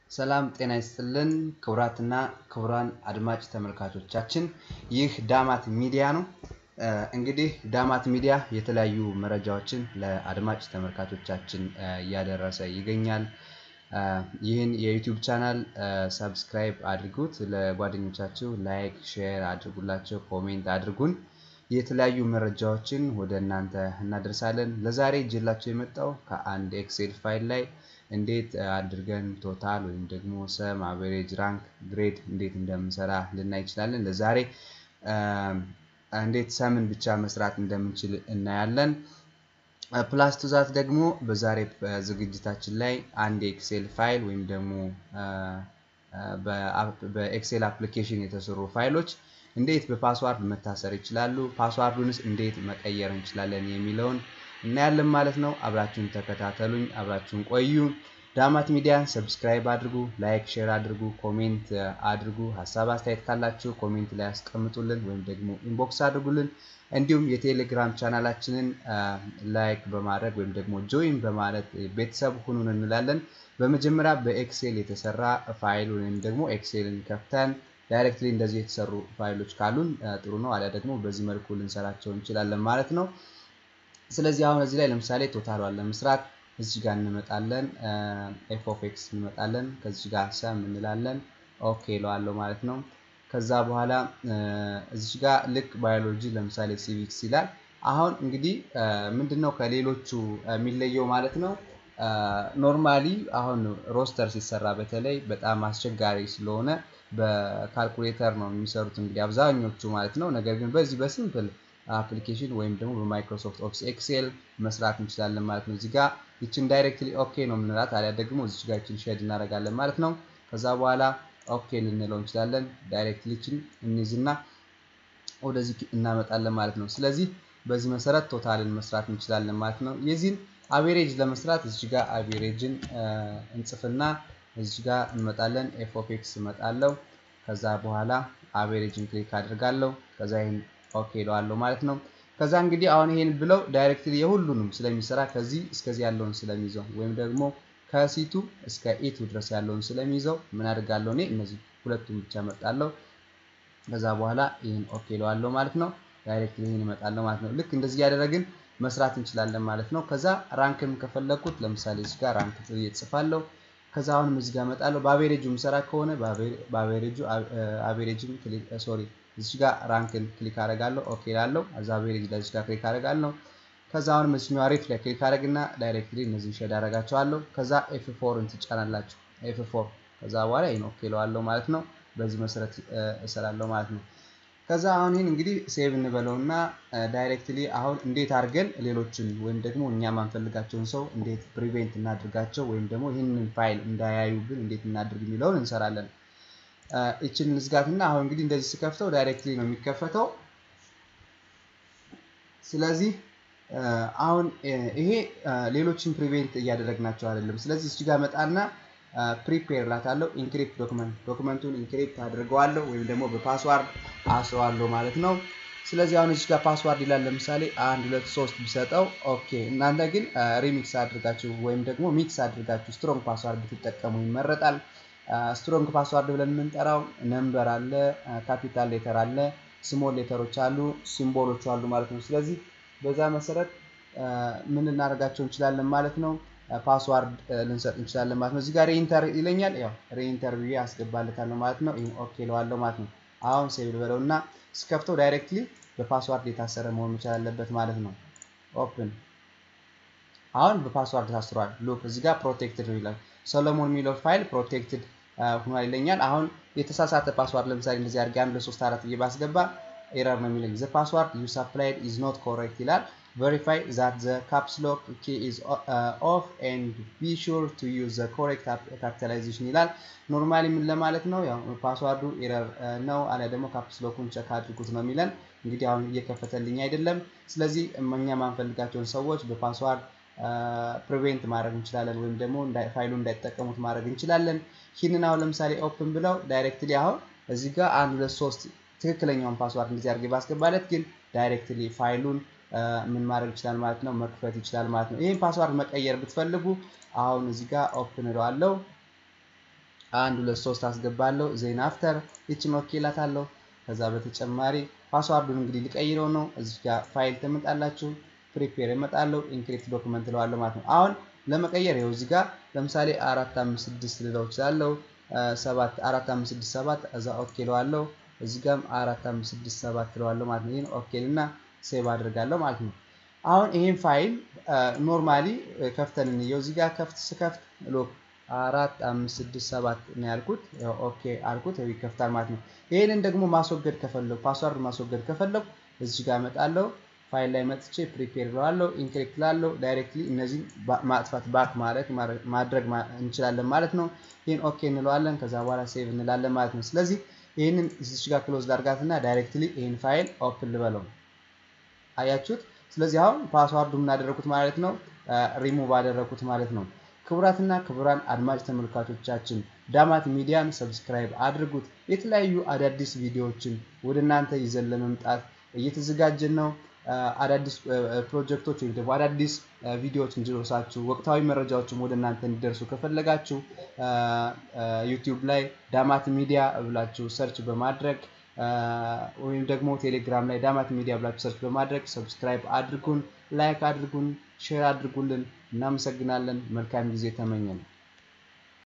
ሰላም ጤና ይስጥልን ክቡራትና ክቡራን አድማጭ ተመልካቾቻችን፣ ይህ ዳማት ሚዲያ ነው። እንግዲህ ዳማት ሚዲያ የተለያዩ መረጃዎችን ለአድማጭ ተመልካቾቻችን እያደረሰ ይገኛል። ይህን የዩቲዩብ ቻናል ሰብስክራይብ አድርጉት፣ ለጓደኞቻችሁ ላይክ፣ ሼር አድርጉላቸው፣ ኮሜንት አድርጉን። የተለያዩ መረጃዎችን ወደ እናንተ እናደርሳለን። ለዛሬ እጅላቸው የመጣው ከአንድ ኤክሴል ፋይል ላይ እንዴት አድርገን ቶታል ወይም ደግሞ ሰም፣ አቨሬጅ፣ ራንክ፣ ግሬድ እንዴት እንደምንሰራ ልናይ እንችላለን። ለዛሬ እንዴት ሰምን ብቻ መስራት እንደምንችል እናያለን። ፕላስ ቱዛት ደግሞ በዛሬ ዝግጅታችን ላይ አንድ የኤክሴል ፋይል ወይም ደግሞ በኤክሴል አፕሊኬሽን የተሰሩ ፋይሎች እንዴት በፓስዋርድ መታሰር ይችላሉ፣ ፓስዋርዱንስ እንዴት መቀየር እንችላለን የሚለውን እናያለን ማለት ነው። አብራችሁን ተከታተሉኝ፣ አብራችሁን ቆዩ። ዳማት ሚዲያን ሰብስክራይብ አድርጉ፣ ላይክ ሼር አድርጉ፣ ኮሜንት አድርጉ። ሀሳብ አስተያየት ካላችሁ ኮሜንት ላይ ያስቀምጡልን ወይም ደግሞ ኢንቦክስ አድርጉልን። እንዲሁም የቴሌግራም ቻናላችንን ላይክ በማድረግ ወይም ደግሞ ጆይን በማለት ቤተሰብ ሁኑን እንላለን። በመጀመሪያ በኤክሴል የተሰራ ፋይል ወይም ደግሞ ኤክሴልን ከፍተን ዳይሬክትሊ እንደዚህ የተሰሩ ፋይሎች ካሉን ጥሩ ነው። አሊያ ደግሞ በዚህ መልኩ ልንሰራቸው እንችላለን ማለት ነው። ስለዚህ አሁን እዚህ ላይ ለምሳሌ ቶታሏን ለመስራት እዚህ ጋር እንመጣለን፣ ኤፍ ኦፍ ኤክስ እንመጣለን። ከዚህ ጋር ሰም እንላለን፣ ኦኬ እለዋለሁ ማለት ነው። ከዛ በኋላ እዚህ ጋር ልክ ባዮሎጂ ለምሳሌ ሲቪክስ ይላል። አሁን እንግዲህ ምንድን ነው ከሌሎቹ የሚለየው ማለት ነው። ኖርማሊ አሁን ሮስተር ሲሰራ በተለይ በጣም አስቸጋሪ ስለሆነ በካልኩሌተር ነው የሚሰሩት እንግዲህ አብዛኞቹ ማለት ነው። ነገር ግን በዚህ በሲምፕል አፕሊኬሽን ወይም ደግሞ በማይክሮሶፍት ኦፊስ ኤክሴል መስራት እንችላለን ማለት ነው። እዚጋ ይችን ዳይሬክትሊ ኦኬ ነው የምንላት፣ አሊያ ደግሞ እዚች ጋር ይችን ሼድ እናደርጋለን ማለት ነው። ከዛ በኋላ ኦኬ ልንለው እንችላለን። ዳይሬክትሊ ይችን እንይዝና ወደዚህ እናመጣለን ማለት ነው። ስለዚህ በዚህ መሰረት ቶታልን መስራት እንችላለን ማለት ነው። የዚህን አቬሬጅ ለመስራት እዚህ ጋር አቬሬጅን እንጽፍና እዚህ ጋር እንመጣለን። ኤፍ ኦፍ ኤክስ እመጣለሁ። ከዛ በኋላ አቬሬጅን ክሊክ አድርጋለሁ። ከዛ ይህን ኦኬ እለዋለሁ ማለት ነው። ከዛ እንግዲህ አሁን ይሄን ብለው ዳይሬክትሊ የሁሉንም ስለሚሰራ ከዚህ እስከዚህ ያለውን ስለሚይዘው ወይም ደግሞ ከሲቱ እስከ ኢቱ ድረስ ያለውን ስለሚይዘው ምን አድርጋለሁ እኔ እነዚህ ሁለቱም ብቻ እመርጣለሁ። ከዛ በኋላ ይህን ኦኬ እለዋለሁ ማለት ነው። ዳይሬክትሊ ይህን እመጣለሁ ማለት ነው። ልክ እንደዚህ እያደረግን መስራት እንችላለን ማለት ነው። ከዛ ራንክም ከፈለኩት ለምሳሌ እዚህ ጋር ራንክ ብዬ እጽፋለሁ። ከዛ አሁንም እዚህ ጋር እመጣለሁ። በአቬሬጁ ምሰራ ከሆነ በአቬሬጁ አቬሬጅም ሶሪ እዚህ ጋር ራንክን ክሊክ አደርጋለሁ። ኦኬ እላለሁ። እዛ አቬሬጅ ላይ እዚህ ጋር ክሊክ አደርጋለሁ። ከዛ አሁንም እዚህኛው አሪፍ ላይ ክሊክ አደርግና ዳይሬክትሊ እነዚህ ሼድ አደርጋቸዋለሁ። ከዛ ኤፍ ፎርን ትጫናላችሁ። ኤፍ ፎር ከዛ በኋላ ይሄን ኦኬ እለዋለሁ ማለት ነው። በዚህ መሰረት እሰራለሁ ማለት ነው። ከዛ አሁን ይህን እንግዲህ ሴቭ እንበለውና ዳይሬክትሊ አሁን እንዴት አድርገን ሌሎችን ወይም ደግሞ እኛ ማንፈልጋቸውን ሰው እንዴት ፕሪቬንት እናድርጋቸው ወይም ደግሞ ይህንን ፋይል እንዳያዩብን እንዴት እናድርግ የሚለውን እንሰራለን። ይችን ንዝጋትና አሁን እንግዲህ እንደዚህ ስከፍተው ዳይሬክትሊ ነው የሚከፈተው። ስለዚህ አሁን ይሄ ሌሎችን ፕሪቬንት እያደረግናቸው አይደለም። ስለዚህ እዚህ ጋር መጣና ፕሪፔር ላታለው ኢንክሪፕት ዶክመንት ዶክመንቱን ኢንክሪፕት አድርገዋለሁ ወይም ደግሞ በፓስዋርድ አስረዋለሁ ማለት ነው። ስለዚህ አሁን እዚህ ጋር ፓስዋርድ ይላል ለምሳሌ አንድ ሁለት ሶስት ቢሰጠው ኦኬ። እናንተ ግን ሪሚክስ አድርጋችሁ ወይም ደግሞ ሚክስ አድርጋችሁ ስትሮንግ ፓስዋርድ ብትጠቀሙ ይመረጣል። ስትሮንግ ፓስዋርድ ብለን የምንጠራው ነምበር አለ፣ ካፒታል ሌተር አለ፣ ስሞል ሌተሮች አሉ፣ ሲምቦሎች አሉ ማለት ነው። ስለዚህ በዛ መሰረት ምን ልናደርጋቸው እንችላለን ማለት ነው። ፓስዋርድ ልንሰጥ እንችላለን ማለት ነው። እዚህ ጋር ሬኢንተር ይለኛል። ያው ሬኢንተር ብዬ አስገባለታለሁ ማለት ነው። ይሄን ኦኬ እለዋለሁ ማለት ነው። አሁን ሴቭ ልበለው እና ስከፍተው ዳይሬክትሊ በፓስዋርድ የታሰረ መሆን መቻል አለበት ማለት ነው። ኦፕን አሁን በፓስዋርድ ታስሯል። ሉክ እዚህ ጋር ፕሮቴክትድ ነው ይላል። ሰሎሞን የሚለው ፋይል ፕሮቴክትድ ሆኗል ይለኛል። አሁን የተሳሳተ ፓስዋርድ ለምሳሌ እንደዚህ አድርጌ አንድ ለሶስት አራት ብዬ ባስገባ ኤረር ነው የሚለኝ። ዘ ፓስዋርድ ዩ ሰፕላይድ ኢዝ ኖት ኮሬክት ይላል። verify that the caps lock key is uh, off and be sure to use the correct capitalization ይላል። ኖርማሊ ምን ለማለት ነው? ያው ፓስዋርዱ ኤረር ነው አለ ደግሞ ካፕስ ሎኩን ቸክ አድርጉት ነው የሚለን። እንግዲህ አሁን እየከፈተልኝ አይደለም። ስለዚህ እኛ ማንፈልጋቸውን ሰዎች በፓስዋርድ ፕሪቬንት ማድረግ እንችላለን፣ ወይም ደግሞ ፋይሉ እንዳይጠቀሙት ማድረግ እንችላለን። ይህንን አሁን ለምሳሌ ኦፕን ብለው ዳይሬክትሊ አሁን እዚህ ጋር አንድ ሁለት ሶስት ትክክለኛውን ፓስዋርድ እንደዚህ አድርጌ ባስገባለት ግን ዳይሬክትሊ ፋይሉን ምን ማድረግ ይችላል ማለት ነው፣ መክፈት ይችላል ማለት ነው። ይህን ፓስዋርድ መቀየር ብትፈልጉ አሁን እዚህ ጋር ኦፕን እለዋለሁ። አንድ ሁለት ሶስት አስገባለሁ። ዜን አፍተር ይችን ኦኬ እላታለሁ። ከዛ በተጨማሪ ፓስዋርዱን እንግዲህ ሊቀይረው ነው። እዚህ ጋር ፋይል ትመጣላችሁ። ፕሪፔር እመጣለሁ። ኢንክሪፕት ዶክመንት እለዋለሁ ማለት ነው። አሁን ለመቀየር ይኸው እዚህ ጋር ለምሳሌ አራት አምስት ስድስት ልለው እችላለሁ። ሰባት አራት አምስት ስድስት ሰባት እዛ ኦኬ እለዋለሁ። እዚህ ጋርም አራት አምስት ስድስት ሰባት እለዋለሁ ማለት ነው። ይህን ኦኬ እና ሴቭ አድርጋለሁ ማለት ነው። አሁን ይሄን ፋይል ኖርማሊ ከፍተን እንየው። እዚህ ጋር ከፍት ስከፍት ሎክ አራት አምስት ስድስት ሰባት ነው ያልኩት። ኦኬ አልኩት ይከፍታል ማለት ነው። ይህንን ደግሞ ማስወገድ ከፈለጉ ፓስዋርድ ማስወገድ ከፈለጉ እዚህ ጋር እመጣለሁ። ፋይል ላይ መጥቼ ፕሪፔር ለዋለሁ፣ ኢንክሪፕት ላለው ዳይሬክትሊ እነዚህ ማጥፋት ባክ ማድረግ ማድረግ እንችላለን ማለት ነው። ይህን ኦኬ እንለዋለን። ከዛ በኋላ ሴቭ እንላለን ማለት ነው። ስለዚህ ይህንን እዚህ ጋር ክሎዝ ላድርጋትና ዳይሬክትሊ ይህን ፋይል ኦፕን ልበለው። አያችሁት? ስለዚህ አሁን ፓስዋርዱ የምናደረጉት ማለት ነው ሪሙቭ አደረጉት ማለት ነው። ክቡራትና ክቡራን አድማጭ ተመልካቾቻችን ዳማት ሚዲያን ሰብስክራይብ አድርጉት። የተለያዩ አዳዲስ ቪዲዮዎችን ወደ እናንተ ይዘን ለመምጣት እየተዘጋጀን ነው። አዳዲስ ፕሮጀክቶች ወይም ደግሞ አዳዲስ ቪዲዮዎች እንዲደርሳችሁ ወቅታዊ መረጃዎችም ወደ እናንተ እንዲደርሱ ከፈለጋችሁ ዩቲዩብ ላይ ዳማት ሚዲያ ብላችሁ ሰርች በማድረግ ወይም ደግሞ ቴሌግራም ላይ ዳማት ሚዲያ ብላችሁ ሰርች በማድረግ ሰብስክራይብ አድርጉን፣ ላይክ አድርጉን፣ ሼር አድርጉልን። እናመሰግናለን። መልካም ጊዜ ተመኘን።